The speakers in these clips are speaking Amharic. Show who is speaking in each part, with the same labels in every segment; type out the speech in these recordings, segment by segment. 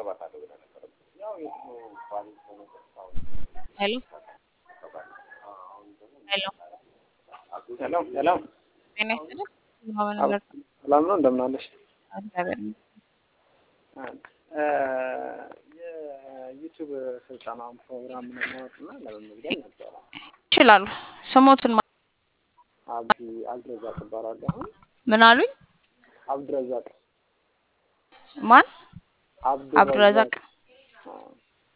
Speaker 1: ሄሎ ሄሎ
Speaker 2: ሄሎ ሄሎ
Speaker 1: ጤና ይስጥልኝ። ማመን ነገር
Speaker 2: ሰላም ነው እንደምን አለሽ?
Speaker 1: እግዚአብሔር ይመስገን።
Speaker 2: የዩቲዩብ ስልጠናውን ፕሮግራም ለማወቅ እና ለመመዝገብ ነበረ።
Speaker 1: ይችላሉ። ስሞትን ማ-
Speaker 2: አብዲ አብድረዛቅ እባላለሁ። አሁን
Speaker 1: ምን አሉኝ?
Speaker 2: አብድረዛቅ
Speaker 1: ማን?
Speaker 2: አብዱረዛቅ
Speaker 1: አብዱረዛቅ
Speaker 2: አዎ።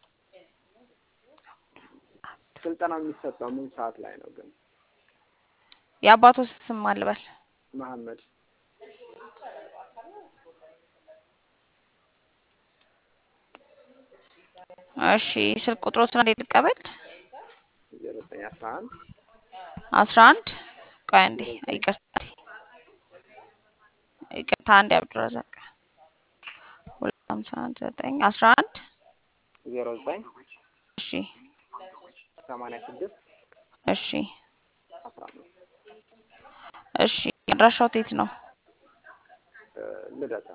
Speaker 2: ስልጠናው የሚሰጠው ምን ሰዓት ላይ ነው ግን?
Speaker 1: የአባቶ ስም አልበል
Speaker 2: መሐመድ
Speaker 1: እሺ ስልክ ቁጥሮትን እንዴት ልቀበል?
Speaker 2: ዜሮ ዘጠኝ አስራ አንድ
Speaker 1: አስራ አንድ ቆይ አንዴ ይቅርታ ይቅርታ አንዴ አብዱረዛቅ ሁለት ሀምሳ አንድ ዘጠኝ አስራ አንድ
Speaker 2: ዜሮ ዘጠኝ
Speaker 1: እሺ
Speaker 2: ሰማንያ ስድስት
Speaker 1: እሺ
Speaker 2: አስራ አምስት
Speaker 1: እሺ አድራሻው የት ነው?
Speaker 2: እ ልደታ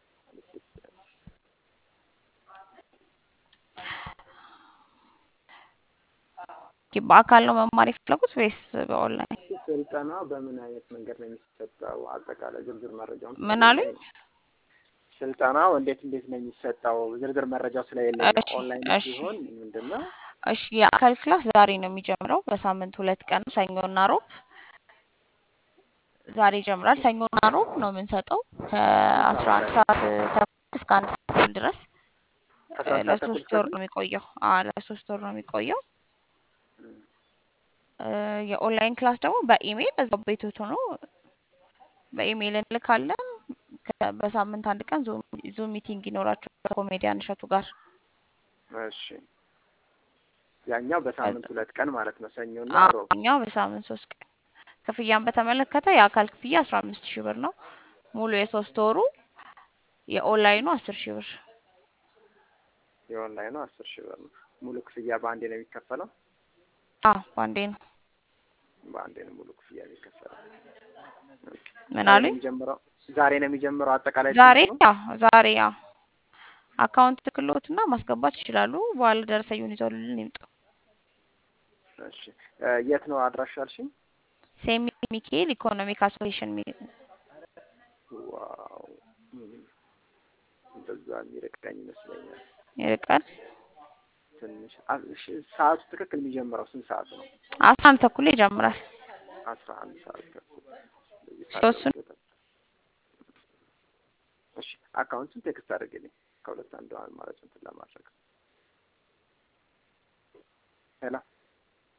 Speaker 1: ኦኬ፣ በአካል ነው መማር የፈለጉት ወይስ በኦንላይን?
Speaker 2: ስልጠና በምን አይነት መንገድ ነው የሚሰጠው? አጠቃላይ ዝርዝር መረጃውን
Speaker 1: ምን አሉኝ?
Speaker 2: ስልጠናው እንዴት እንዴት ነው የሚሰጠው? ዝርዝር መረጃው ስለሌለኝ ነው።
Speaker 1: እሺ
Speaker 2: ኦንላይን
Speaker 1: እሺ
Speaker 2: ሲሆን ምንድን ነው?
Speaker 1: እሺ የአካል ክላስ ዛሬ ነው የሚጀምረው። በሳምንት ሁለት ቀን ሰኞና ሮብ ዛሬ ይጀምራል። ሰኞና ሮብ ነው የምንሰጠው ከአስራ አንድ ሰዓት ተኩል እስከ አንድ ሰዓት ተኩል ድረስ
Speaker 2: አስራ
Speaker 1: እ
Speaker 2: አንድ ሰዓት ተኩል
Speaker 1: ለሶስት ወር
Speaker 2: እስከ
Speaker 1: ነው የሚቆየው። አዎ ለሶስት ወር ነው የሚቆየው። እ የኦንላይን ክላስ ደግሞ በኢሜይል እዛው ቤቶት ሆኖ በኢሜይል እንልካለን። ከ- በሳምንት አንድ ቀን ዙም ዙም ሚቲንግ ይኖራቸዋል ከኮሜዲያን እሸቱ ጋር።
Speaker 2: እሺ ያኛው በሳምንት ሁለት ቀን ማለት ነው፣ ሰኞና
Speaker 1: አዎ
Speaker 2: ሮብ።
Speaker 1: እኛው በሳምንት ሶስት ቀን። ክፍያን በተመለከተ የአካል ክፍያ አስራ አምስት ሺህ ብር ነው ሙሉ የሶስት ወሩ። የኦንላይኑ አስር ሺህ ብር።
Speaker 2: የኦንላይኑ አስር ሺህ ብር ነው። ሙሉ ክፍያ በአንዴ ነው የሚከፈለው?
Speaker 1: አዎ በአንዴ ነው።
Speaker 2: በአንዴ ነው ሙሉ ክፍያ የሚከፈለው።
Speaker 1: ምን
Speaker 2: ዛሬ ነው
Speaker 1: አሉኝ?
Speaker 2: የሚጀምረው? ዛሬ ነው የሚጀምረው አጠቃላይ
Speaker 1: ዛሬ
Speaker 2: ትምህርቱ?
Speaker 1: ያው ዛሬ ያው አካውንት ክሎትና ማስገባት ይችላሉ። በኋላ ደረሰኙን ይዘውልን ይምጡ።
Speaker 2: እሺ እ የት ነው አድራሻ አልሽኝ?
Speaker 1: ሴሚ ሚካኤል ኢኮኖሚክ አሶሲዬሽን ሚ-
Speaker 2: ዋው እም፣ እንደዛ የሚርቀኝ ይመስለኛል
Speaker 1: ይርቃል።
Speaker 2: ትንሽ። አ- እሺ ሰዓቱ ትክክል የሚጀምረው ስንት ሰዓት ነው?
Speaker 1: አስራ አንድ ተኩል ይጀምራል።
Speaker 2: አስራ አንድ ሰዓት ተኩል እንደዚህ
Speaker 1: ሶስቱን
Speaker 2: ካደረጉት እሺ አካውንቱን ቴክስት አድርግልኝ ከሁለት አንዱ አማራጭ እንትን ለማድረግ ሄሎ